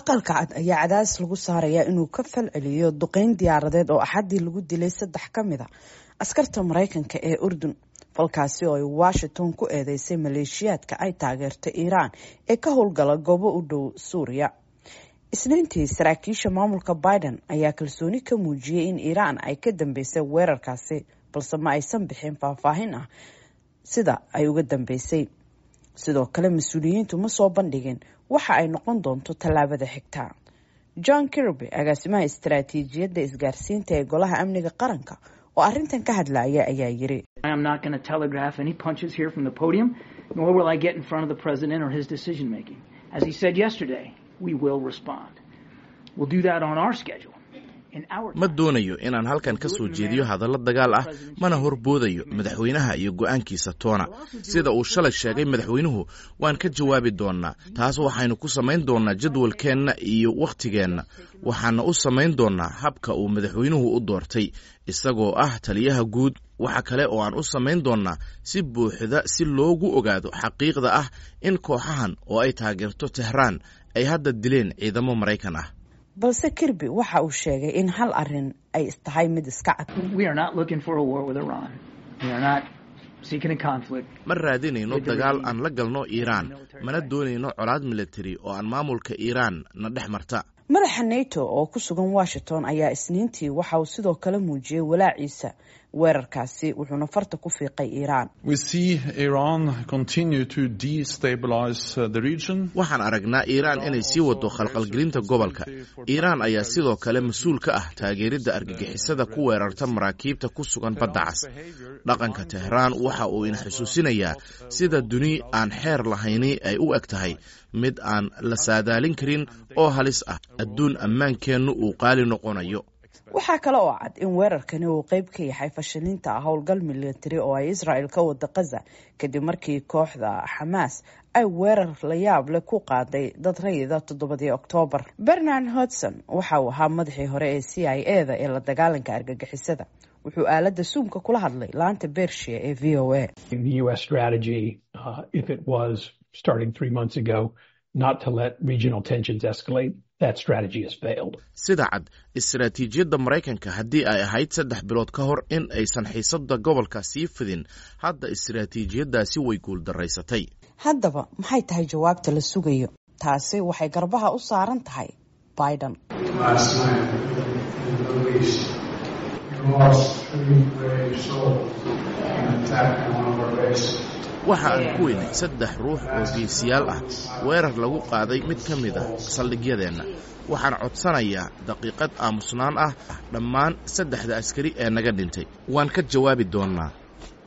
aqalka cad ayaa cadaadis lagu saarayaa inuu ka falceliyo duqeyn diyaaradeed oo axaddii lagu dilay saddex ka mid a askarta maraykanka ee urdun falkaasi oo ay washington ku eedeysay maleeshiyaadka ay taageerto iiraan ee ka howlgala goobo u dhow suuriya isniintii saraakiisha maamulka biden ayaa kalsooni ka muujiyey in iiraan ay ka dambeysay weerarkaasi balse ma aysan bixin faahfaahin ah sida ay uga dambeysay sidoo kale mas-uuliyiintu ma soo bandhigin waxa ay noqon doonto tallaabada xigta john kirby agaasimaha istaraatiijiyadda isgaarsiinta ee golaha amniga qaranka oo arrintan ka hadlaya ayaa yiri ma doonayo inaan halkan ka soo jeediyo hadallo dagaal ah mana horboodayo madaxweynaha iyo go'aankiisa toona sida uu shalay sheegay madaxweynuhu waan ka jawaabi doonnaa taas waxaynu ku samayn doonnaa jadwalkeenna iyo wakhtigeenna waxaana u samayn doonnaa habka uu madaxweynuhu u doortay isagoo ah taliyaha guud waxa kale oo aan u samayn doonnaa si buuxda si loogu ogaado xaqiiqda ah in kooxahan oo ay taageerto tehraan ay hadda dileen ciidamo maraykan ah balse kirby waxa uu sheegay in hal arin ay tahay mid iska cad ma raadinayno dagaal aan la galno iiraan mana doonayno colaad militari oo aan maamulka iiraan na dhex marta madaxa nato oo ku sugan washington ayaa isniintii waxa uu sidoo kale muujiyey walaaciisa weerarkaasi wuxuuna farta ku fiiqay iiraan waxaan aragnaa iiraan inay sii wado khalqalgelinta gobolka iiraan ayaa sidoo kale mas-uul ka ah taageeridda argagixisada ku weerarta maraakiibta ku sugan badda cas dhaqanka tehraan waxa uu ina xusuusinayaa sida duni aan xeer lahayni ay u eg tahay mid aan la saadaalin karin oo halis ah adduun ammaankeennu uu qaali noqonayo waxaa kale oo cad in weerarkani uu qeyb ka yahay fashilinta howlgal militari oo ay israel ka wada kaza kadib markii kooxda xamaas ay weerar la yaab leh ku qaaday dad rayida toddobadii oktoobar bernard hodson waxa uu ahaa madaxii hore ee c i e da ee la dagaalanka argagixisada wuxuu aaladda suumka kula hadlay laanta bershiya ee v o a sida cad istaraatiijiyadda maraykanka haddii ay ahayd saddex bilood ka hor in aysan xiisadda gobolka sii fidin hadda istaraatiijiyaddaasi way guuldaraysatay haddaba maxay tahay jawaabta la sugayo taasi waxay garbaha u saaran tahay biden waxa aan ku weynay saddex ruux oo geesiyaal ah weerar lagu qaaday mid ka mid a saldhigyadeenna waxaan codsanayaa daqiiqad aamusnaan ah dhammaan saddexda askari ee naga dhintay waan ka jawaabi doonnaa